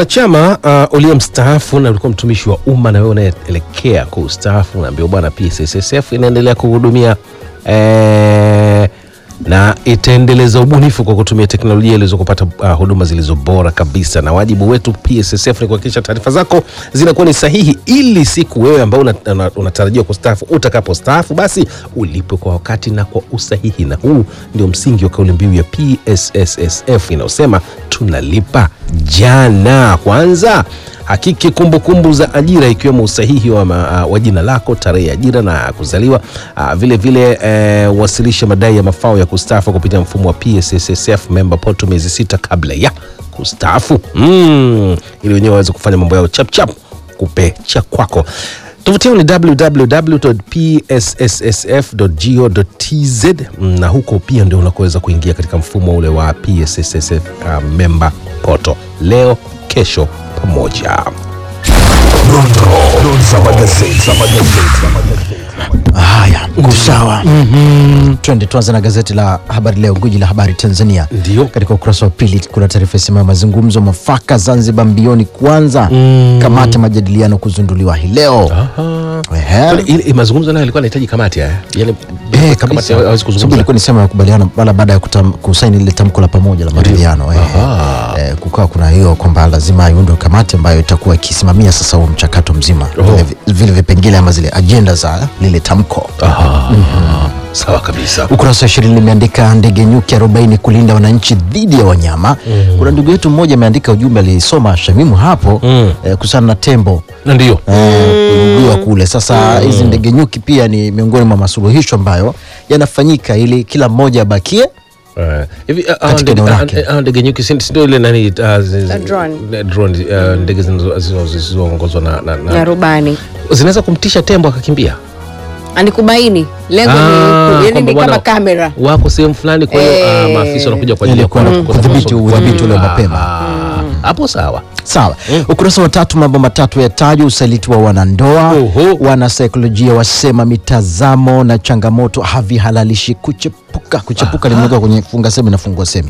mwanachama uh, uliye mstaafu na ulikuwa mtumishi wa umma na wewe unaelekea kustaafu, unaambiwa bwana, PSSSF inaendelea kuhudumia eh, na itaendeleza ubunifu kwa kutumia teknolojia iliweza kupata uh, huduma zilizo bora kabisa, na wajibu wetu PSSF ni kuhakikisha taarifa zako zinakuwa ni sahihi, ili siku wewe ambao unatarajiwa una, unatarajiwa kustaafu utakapostaafu, basi ulipwe kwa wakati na kwa usahihi. Na huu ndio msingi wa kauli mbiu ya PSSSF inayosema tunalipa jana kwanza. Hakiki kumbukumbu za ajira ikiwemo usahihi wa, ma, wa jina lako, tarehe ya ajira na kuzaliwa. Uh, vile vile eh, wasilisha madai ya mafao ya kustaafu kupitia mfumo wa PSSSF member portal miezi sita kabla ya kustaafu mm, ili wenyewe waweze kufanya mambo yao chapchap kupecha kwako. Tovuti yao ni www.psssf.go.tz na huko pia ndio unakoweza kuingia katika mfumo ule wa PSSSF uh, member portal leo kesho pamoja. Haya, sawa. Twende tuanze na gazeti la Habari Leo, gwiji la habari Tanzania. Ndio. Katika ukurasa wa pili kuna taarifa isemayo mazungumzo mafaka Zanzibar mbioni kuanza, kamati ya majadiliano kuzunduliwa hii leo. Ehe. Kwani ile mazungumzo nayo yalikuwa yanahitaji kamati haya, yani Eh, kamati kabisa. hawezi Sababu kuzungumza. ilikuwa ni sema ya makubaliano mara baada ya kutam- kusaini lile tamko la pamoja la maridhiano. Eh, eh, kukawa kuna hiyo kwamba lazima iundwe kamati ambayo itakuwa ikisimamia sasa huo mchakato mzima, vile, vile vipengele ama zile ajenda za lile tamko. Sawa kabisa. Ukurasa wa ishirini limeandika ndege nyuki 40 kulinda wananchi dhidi ya wanyama. Kuna ndugu yetu mmoja ameandika ujumbe, alisoma Shamimu hapo Mm. eh, kuhusiana na tembo Na ndio eh, kuibiwa kule. Sasa hizi ndege nyuki pia ni miongoni mwa masuluhisho ambayo yanafanyika ili kila mmoja abakie Eh, hivi ah, ah, Katika ndege- eneo ah, lake. ah, ndege nyuki si si ndio ile nani ah, zi- zi- drone. ne- drone, ah, ndege zinazo- zinazo- zisizoongozwa na, na, na na rubani zinaweza kumtisha tembo akakimbia anikubaini lengo Ah, ni, yani kwamba ni kama bwana- kamera wako sehemu fulani, kwa hiyo ah, Eh. maafisa wanakuja kwa ajili ya Ili kwenda kuona- kudhibiti kuona- udhibiti ule wa Ah, mapema. ah, hapo sawa. Sawa. Ukurasa wa tatu, mambo matatu yatajwa: usaliti wa wanandoa. Oho. Wanasaikolojia wasema mitazamo na changamoto havihalalishi kuchepuka. Kuchepuka limewekwa kwenye funga semi na fungua semi.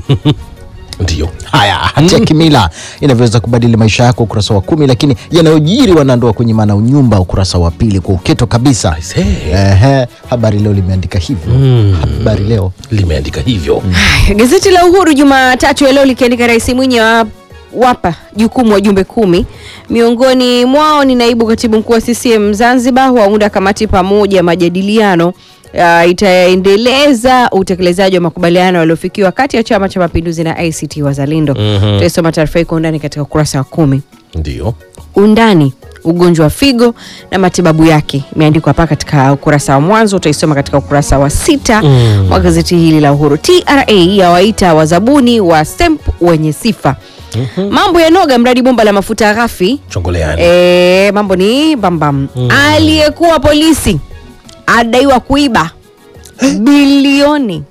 Ndio Haya, hati ya kimila inavyoweza kubadili maisha yako, ukurasa wa kumi. Lakini yanayojiri wanandoa kwenye maana unyumba, ukurasa wa pili kwa uketo kabisa. I say. Ehe, Habari Leo limeandika hivyo. Habari Leo limeandika hivyo Gazeti la Uhuru Jumatatu ya leo likiandika Rais Mwinyi wa wapa jukumu wajumbe kumi, miongoni mwao ni naibu katibu mkuu wa CCM Zanzibar, waunda kamati pamoja majadiliano uh, itaendeleza utekelezaji wa makubaliano yaliyofikiwa kati ya Chama cha Mapinduzi na ACT Wazalendo. Mhm. Tutaisoma taarifa hii kwa undani katika ukurasa wa kumi. ndio Undani ugonjwa wa figo na matibabu yake imeandikwa hapa katika ukurasa wa mwanzo, utaisoma katika ukurasa wa sita Mm. wa gazeti hili la Uhuru. TRA yawaita wazabuni wa STEMP wenye sifa. Mambo ya noga mradi bomba la mafuta ghafi. chongoleani E, mambo ni bambam. Aliyekuwa polisi adaiwa kuiba bilioni